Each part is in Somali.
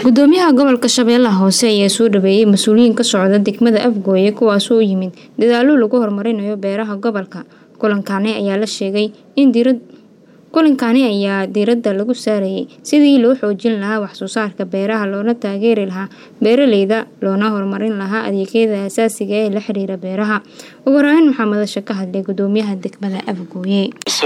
gudoomiyaha gobolka shabeellaha hoose ayaa soo dhaweeyey mas-uuliyiin ka socda degmada afgooye kuwaasoo u yimid dadaalo lagu horumarinayo beeraha gobolka kulankaani ayaa la sheegay in diirad kulankaani ayaa diiradda lagu saarayay sidii loo xoojin lahaa waxsoo saarka beeraha loona taageeri lahaa beeraleyda loona horumarin lahaa adeegyada asaasiga ee la xiriira beeraha ugu horeyn waxaa madasha ka hadlay gudoomiyaha degmada afgooye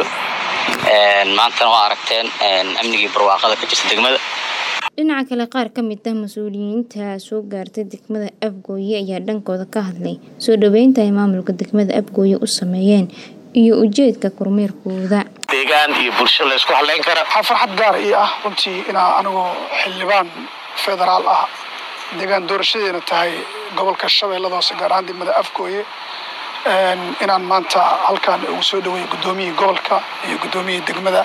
maantana waa aragteen amnigii barwaaqada ka jirta degmada dhinaca kale qaar ka mid ah mas-uuliyiinta soo gaartay degmada afgooye ayaa dhankooda ka hadlay soo dhaweynta ay maamulka degmada afgooye u sameeyeen iyo ujeedka kormeerkooda deegaan iyo bulsho laysku haleyn kara waxaa farxad gaar ii ah runtii inaa anigoo xildhibaan federaal ah deegaan doorashadeena tahay gobolka shabeellada hoose gaar ahaan degmada afgooye inaan maanta halkaan ugu soo dhaweeyo guddoomiyihii gobolka iyo guddoomiyihii degmada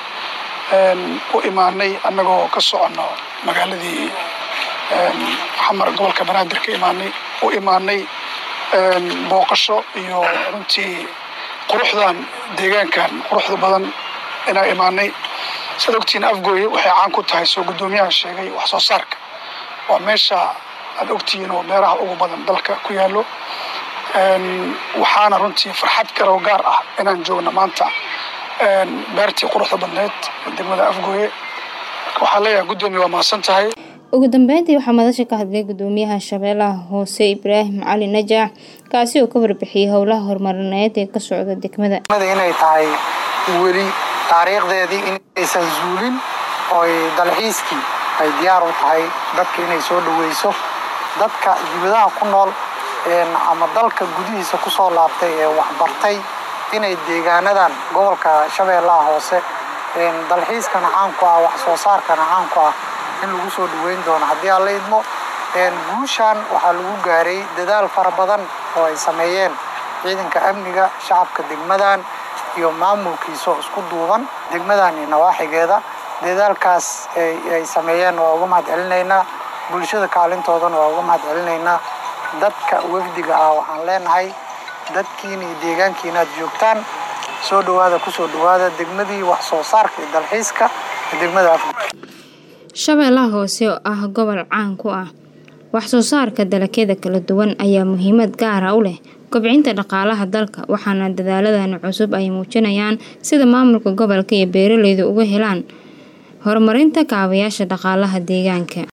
u imaanay annagoo ka soconno magaaladii xamar gobolka banaadir ka imaanay u imaanay booqasho iyo runtii quruxdan deegaankan quruxda badan inaan imaanay saad ogtihiin afgooye waxay caan ku tahay soo guddoomiyaha sheegay wax soo saarka waa meesha aad ogtihiin oo beeraha ugu badan dalka ku yaallo waxaana runtii farxad kaloo gaar ah inaan joogno maanta beertii quruxda badneed degmada afgooye waxaan leeyahay guddoomiya waa mahadsan tahay ugu dambeyntii waxaa madasha ka hadlay gudoomiyaha shabeellaha hoose ibraahim cali najaax kaasi oo ka warbixiyey howlaha horumarineed ee ka socda degmada inay tahay weli taariikhdeedii inaysan zuulin ooy dalxiiskii ay diyaar u tahay dadka inay soo dhaweyso dadka dibadaha ku nool ama dalka gudihiisa kusoo laabtay ee waxbartay inay deegaanadan gobolka shabeellaha hoose dalxiiskana caan ku ah wax soo saarkana caan ku ah in lagu soo dhaweyn doono haddii aan la idmo guushan waxaa lagu gaaray dadaal fara badan oo ay sameeyeen ciidanka amniga shacabka degmadan iyo maamulkiisa isku duuban degmadan iyo nawaaxigeeda dadaalkaas ay sameeyeen waa uga mahad celinaynaa bulshada kaalintoodana waa uga mahad celinaynaa dadka wafdiga ah waxaan leenahay dadkiina iyo deegaankiina aad joogtaan soo dhawaada kusoo dhawaada degmadii wax soo saarka iyo dalxiiska degmada shabeellaha hoose oo ah gobol caan ku ah wax soo saarka dalagyada kala duwan ayaa muhiimad gaara u leh kobcinta dhaqaalaha dalka waxaana dadaaladani cusub ay muujinayaan sida maamulka gobolka iyo beeraleyda uga helaan horumarinta kaabayaasha dhaqaalaha deegaanka